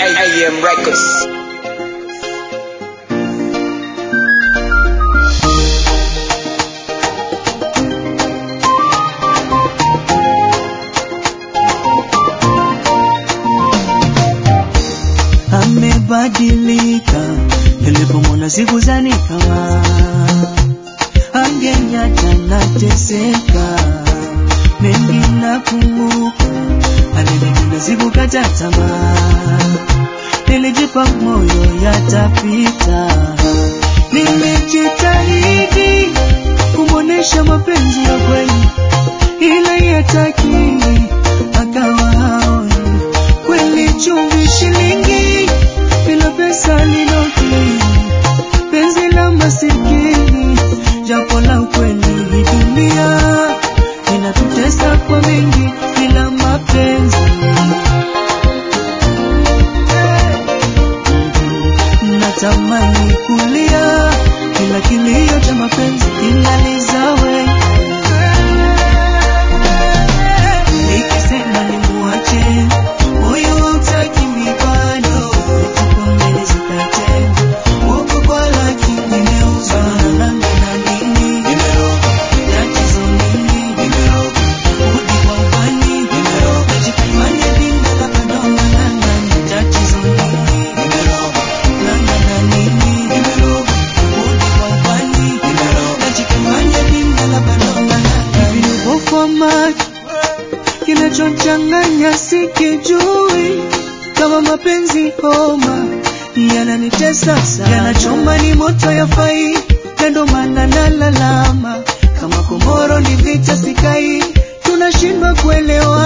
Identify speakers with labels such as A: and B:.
A: AM Records.
B: amebadilika, nilipomwona sikuzani kama angeniacha nateseka. Mengi nakumbuka, alinipenda sikukata tamaa, nilijipa moyo yatapita. Nimejitahidi kumwonesha mapenzi ya kweli, ila yataki akawa haoni kweli chumvi shilingi bila pesa linoki penzi la masikini japo la ukweli hii dunia inatutesa kwa mengi bila mapenzi natamani kulia kila kilio cha mapenzi kinalizawe nikisema nimuache moyo hautaki mibano tukomele zikate huku kwa laki nimeuzwa nalanga na nini tatizo nini rudi kwa ubani najifanya binda kabadonga nanga tatizo nini langa na nini rudi kwa ubani najifanya binda kabadonga nanga viungo kwa macho kinachochanganya sikijui kama mapenzi homa yananitesa sana, yanachoma ni moto ya fai, kando maana nalalama kama komoro ni vita sikai, tunashindwa kuelewa